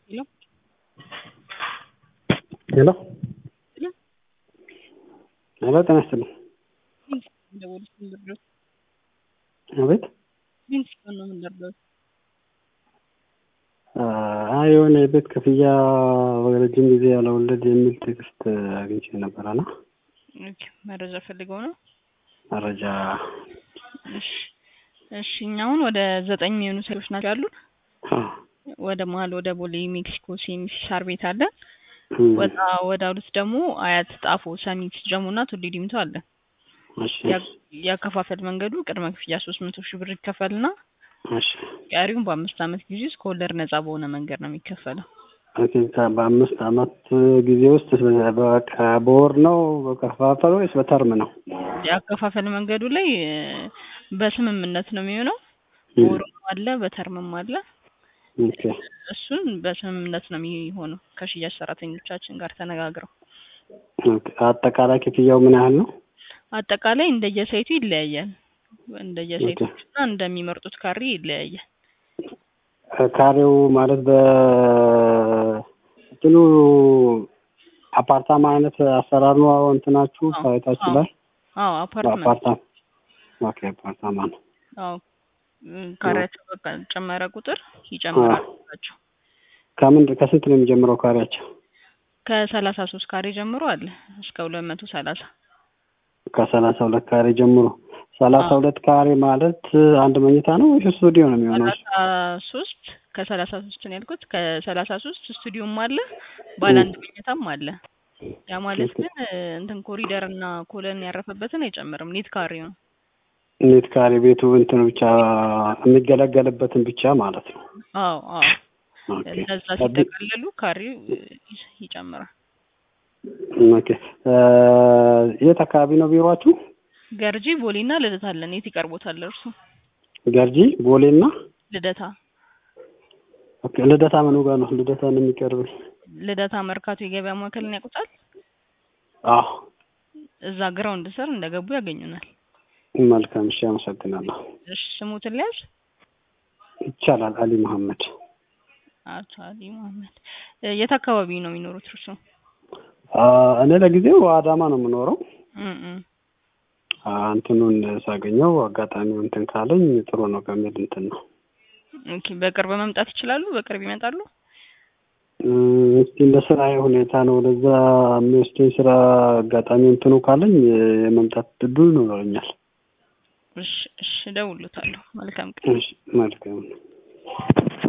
ሄሎ ሄሎ ሄሎ ሄሎ ጤና ይስጥልኝ። ደወልኩ ልርዳዎት? አቤት ምን ሲሆን ነው የምንረዳዎት? አይ የሆነ የቤት ክፍያ ረጅም ጊዜ ያለወለድ የሚል ቴክስት አግኝቼ ነበረና ኦኬ፣ መረጃ ፈልገው ነው? መረጃ እሺ እሺ፣ እኛ አሁን ወደ ዘጠኝ የሚሆኑ ሰዎች ናቸው ያሉን። ወደ መሀል ወደ ቦሌ ሜክሲኮ ሲኤምሲ ሳር ቤት አለ። ወጣ ወደ አሉት ደግሞ አያት፣ ጣፎ፣ ሰሚት፣ ጀሞ እና ቱሊ ዲምቱ አለ። እሺ ያከፋፈል መንገዱ ቅድመ ክፍያ ሶስት መቶ ሺህ ብር ይከፈልና እሺ ቀሪውን በአምስት ዓመት ጊዜ ውስጥ ከወለድ ነጻ በሆነ መንገድ ነው የሚከፈለው። ኦኬ በአምስት አመት ጊዜ ውስጥ በቃ በወር ነው በከፋፈል ወይስ በተርም ነው? የአከፋፈል መንገዱ ላይ እ፣ በስምምነት ነው የሚሆነው። በወርም አለ በተርምም አለ። ኦኬ እሱን በስምምነት ነው የሚሆነው ከሽያጭ ሰራተኞቻችን ጋር ተነጋግረው። ኦኬ አጠቃላይ ክፍያው ምን ያህል ነው? አጠቃላይ እንደየሳይቱ ይለያያል። እንደየሳይቶች እና እንደሚመርጡት ካሬ ይለያያል። ካሬው ማለት በ እንትኑ አፓርታማ አይነት አሰራር ነው እንትናችሁ አዎ፣ ሳይታችሁ አዎ። ላይ አዎ አፓርትመንት በአፓርታማ ኦኬ አፓርታማ ነው። አዎ እ፣ ካሬያቸው በቃ ጨመረ ቁጥር ይጨምራል ናቸው። ከምን ከስንት ነው የሚጀምረው ካሬያቸው? ከሰላሳ ሶስት ካሬ ጀምሮ አለ እስከ ሁለት መቶ ሰላሳ ከሰላሳ ሁለት ካሬ ጀምሮ ሰላሳ አዎ። ሁለት ካሬ ማለት አንድ መኝታ ነው ወይስ ስቱዲዮ ነው የሚሆነው? ሰላሳ ሶስት ከሰላሳ ሶስት ነው ያልኩት። ከሰላሳ ሶስት ስቱዲዮም አለ ባለ አንድ መኝታም አለ። ያ ማለት ግን እ፣ እንትን ኮሪደር እና ኮለን ያረፈበትን አይጨምርም። ኔት ካሬው ነው። ኔት ካሬ ቤቱ እንትን ብቻ የሚገለገልበትን ብቻ ማለት ነው። አዎ አዎ ኦኬ እነዛ ሲጠቃለሉ ካሬው እ፣ ይጨምራል። ኦኬ እ፣ የት አካባቢ ነው ቢሮአችሁ? ገርጂ ቦሌና ልደታ አለን። የት ይቀርቦታል እርሱ? ገርጂ ቦሌና ልደታ ኦኬ ልደታ ምኑ ጋር ነው? ልደታ ነው የሚቀርበኝ። ልደታ መርካቶ የገበያ ማዕከልን ያውቁታል? አዎ እዛ ግራውንድ ስር እንደገቡ ያገኙናል። መልካም እሺ፣ አመሰግናለሁ። እሺ ስሙትን ሊያዝ ይቻላል። አሊ መሐመድ አቶ አሊ መሀመድ እ፣ የት አካባቢ ነው የሚኖሩት እርሱ? አ፣ እኔ ለጊዜው አዳማ ነው የምኖረው። እም እም። አ፣ እንትኑን ሳገኘው አጋጣሚው እንትን ካለኝ ጥሩ ነው በሚል እንትን ነው። ኦኬ በቅርብ መምጣት ይችላሉ? በቅርብ ይመጣሉ? እም፣ እስቲ እንደ ስራዬ ሁኔታ ነው። ወደዛ የሚወስደኝ ስራ አጋጣሚ እንትኑ ካለኝ የመምጣት እድሉ ይኖረኛል። እሺ እሺ እደውልዎታለሁ። መልካም ቀን። እሺ መልካም